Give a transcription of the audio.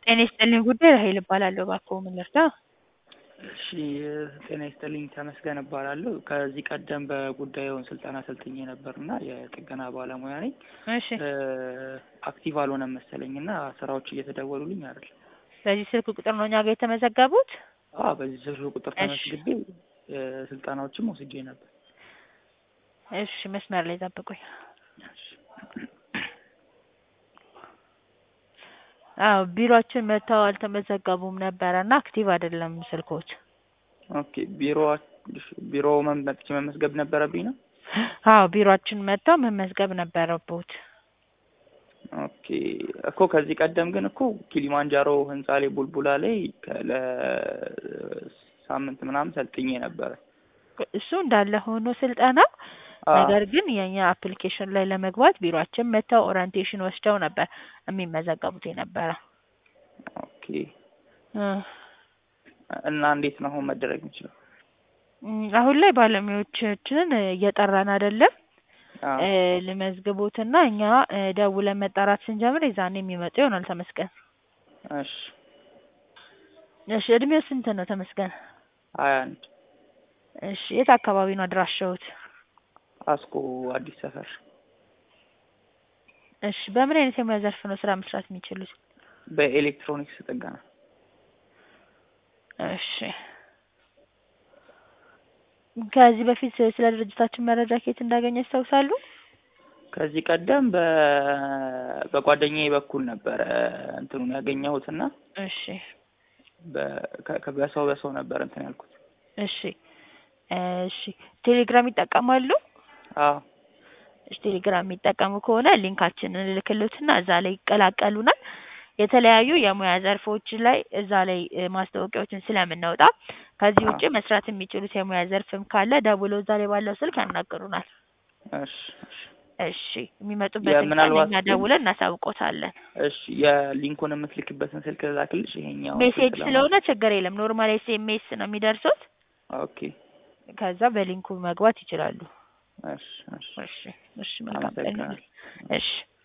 ጤና ይስጥልኝ ጉዳይ ራሔል እባላለሁ። እባክዎ ምን ልርዳ? እሺ ጤና ይስጥልኝ ተመስገን እባላለሁ። ከዚህ ቀደም በጉዳዩን ስልጠና ሰልጥኜ ነበር እና የጥገና ባለሙያ ነኝ። እሺ አክቲቭ አልሆነም መሰለኝ እና ስራዎች እየተደወሉልኝ አይደል? በዚህ ስልክ ቁጥር ነው እኛ ጋር የተመዘገቡት? አዎ በዚህ ስልክ ቁጥር እሺ። ተመዝግቤ ስልጠናዎችም ወስጄ ነበር። እሺ መስመር ላይ ጠብቁኝ። እሺ። አዎ ቢሮአችን መጥተው አልተመዘገቡም ነበረ እና አክቲቭ አይደለም ስልኮች። ኦኬ ቢሮ ቢሮ መጥቼ መመዝገብ ነበረብኝ ነው? አዎ ቢሮአችን መጥተው መመዝገብ ነበረቦት። ኦኬ እኮ ከዚህ ቀደም ግን እኮ ኪሊማንጃሮ ህንፃ ላይ ቡልቡላ ላይ ከ- ለሳምንት ምናምን ሰልጥኜ ነበረ። እሱ እንዳለ ሆኖ ስልጠናው አዎ። ነገር ግን የኛ አፕሊኬሽን ላይ ለመግባት ቢሮአችን መጥተው ኦሪንቴሽን ወስደው ነበር የሚመዘገቡት የነበረ። ኦኬ እ እና እንዴት ነው አሁን መደረግ የሚችለው? እም፣ አሁን ላይ ባለሙያዎቻችንን እየጠራን አይደለም። አዎ። እ ልመዝግቦትና እኛ እ ደውለን መጣራት ስንጀምር የዛኔ የሚመጡ ይሆናል ተመስገን። እሺ እሺ እድሜው ስንት ነው ተመስገን? ሀያ አንድ እሺ የት አካባቢ ነው አድራሻዎት? አስኮ አዲስ ሰፈር እሺ በምን አይነት የሙያ ዘርፍ ነው ስራ መስራት የሚችሉት? በኤሌክትሮኒክስ ጥገና። እሺ ከዚህ በፊት ስለ ድርጅታችን መረጃ ከየት እንዳገኘ ያስታውሳሉ? ከዚህ ቀደም በ በጓደኛዬ በኩል ነበረ እንትኑን ያገኘሁትና እሺ በ- ከ- ከ- በሰው በሰው ነበር እንትን ያልኩት። እሺ እሺ ቴሌግራም ይጠቀማሉ? አዎ እሺ ቴሌግራም የሚጠቀሙ ከሆነ ሊንካችንን እልክልዎትና እዛ ላይ ይቀላቀሉናል። የተለያዩ የሙያ ዘርፎች ላይ እዛ ላይ እ ማስታወቂያዎችን ስለምናወጣ ከዚህ ውጪ መስራት የሚችሉት የሙያ ዘርፍም ካለ ደውለው እዛ ላይ ባለው ስልክ ያናግሩናል። እሺ እሺ እሺ የሚመጡበትን ቀን የምናልባት እኛ ደውለን እናሳውቆታለን። እሺ የሊንኩን የምትልክበትን ስልክ ላክልሽ ይሄኛው ሜሴጅ ስለሆነ ችግር የለም ኖርማል ኤስኤምኤስ ነው የሚደርሱት። ኦኬ ከዛ በሊንኩ መግባት ይችላሉ። እሺ እሺ እሺ እሺ መልካም ቀን ይሁንልህ። አመሰግናለሁ። እሺ